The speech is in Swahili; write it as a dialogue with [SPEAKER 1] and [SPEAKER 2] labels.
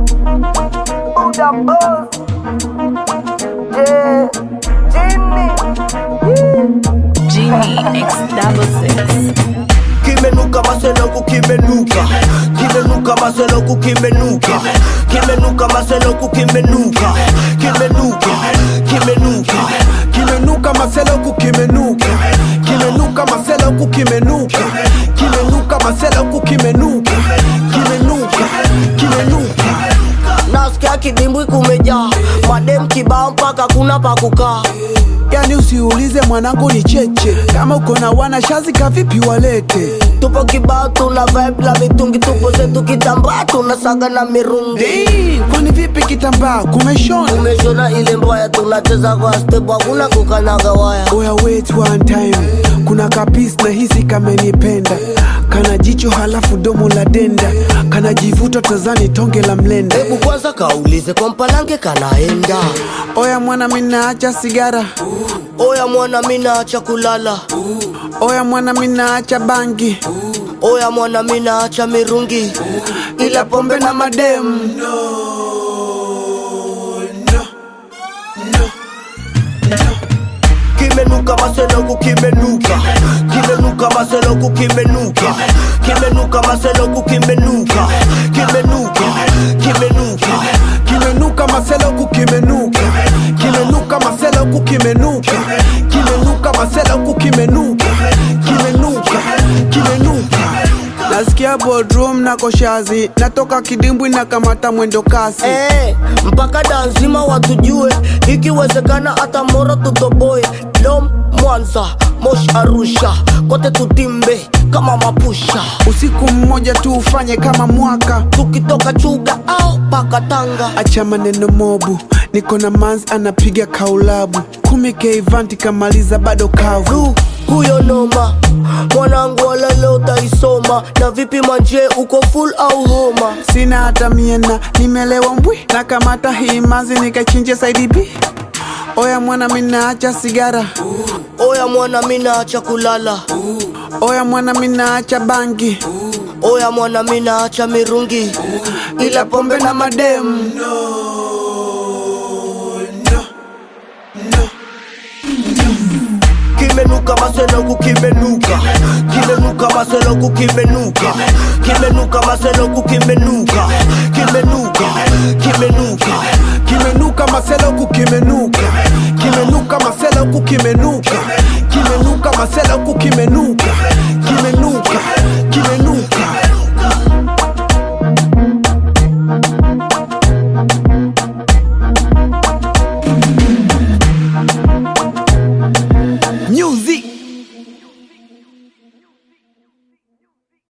[SPEAKER 1] Buddha boss. Yeah. Jimmy.
[SPEAKER 2] Genie X double six.
[SPEAKER 3] kimenuka maseloku kimenuka kimenuka maseloku kimenuka kimenuka maseloku kimenuka kimenuka kimenuka
[SPEAKER 4] kimenuka maseloku kimenuka kimenuka maseloku kimenuka kimenuka maseloku kimenuka kimenuka kimenuka
[SPEAKER 3] nasikia kidimbwi kumejaa madem kibao mpaka kuna pa kukaa
[SPEAKER 4] yani usiulize mwanangu ni cheche kama uko na wana shazi kavipi walete
[SPEAKER 3] tupo kibao tuna vibe la mitungi tupo zetu kitambaa tunasaga na mirungi
[SPEAKER 4] Hey, kwani vipi kitambaa kumeshona
[SPEAKER 3] umeshona ile mbaya tunacheza kwa step hakuna kukanaga waya
[SPEAKER 4] oya wait one time kuna kapis na hisi kamenipenda kana jicho halafu domo la denda kana jivuta tazani tonge la mlenda
[SPEAKER 3] hebu kwanza kaulize kwa mpalange kanaenda
[SPEAKER 4] oya mwana minaacha sigara
[SPEAKER 3] oya mwana minaacha kulala
[SPEAKER 4] oya mwana minaacha bangi
[SPEAKER 3] oya mwana minaacha mirungi
[SPEAKER 4] ila pombe na mademu
[SPEAKER 3] kimenuka maseloku kimenuka kimenuka maseloku kimenuka kimenuka maseloku kimenuka kimenuka kimenuka
[SPEAKER 4] kimenuka maseloku kimenuka kimenuka maseloku kimenuka kimenuka maseloku kimenuka kimenuka kimenuka nasikia bodrum na koshazi natoka kidimbwi na kamata mwendo kasi
[SPEAKER 3] Eh, mpaka danzima watujue ikiwezekana hata moro tutoboe dom mwanza mosh arusha kote tutimbe kama mapusha
[SPEAKER 4] usiku mmoja tu ufanye kama mwaka
[SPEAKER 3] tukitoka chuga au paka tanga
[SPEAKER 4] acha maneno mobu niko na mans anapiga kaulabu kumi keivanti kamaliza bado kavu
[SPEAKER 3] du huyo noma mwanangu wala leo utaisoma na vipi manje uko full au homa
[SPEAKER 4] sina hata miena nimelewa mbwi na kamata hii mazi nikachinje saidi b oya mwana minaacha sigara
[SPEAKER 3] oya mwana minaacha kulala
[SPEAKER 4] oya mwana minaacha bangi
[SPEAKER 3] oya mwana minaacha mirungi
[SPEAKER 4] ila pombe na mademu
[SPEAKER 3] kimenuka maseloku kimenuka kimenuka maseloku kimenuka kimenuka maseloku kimenuka kimenuka kimenuka
[SPEAKER 4] kimenuka maseloku kimenuka kimenuka maseloku kimenuka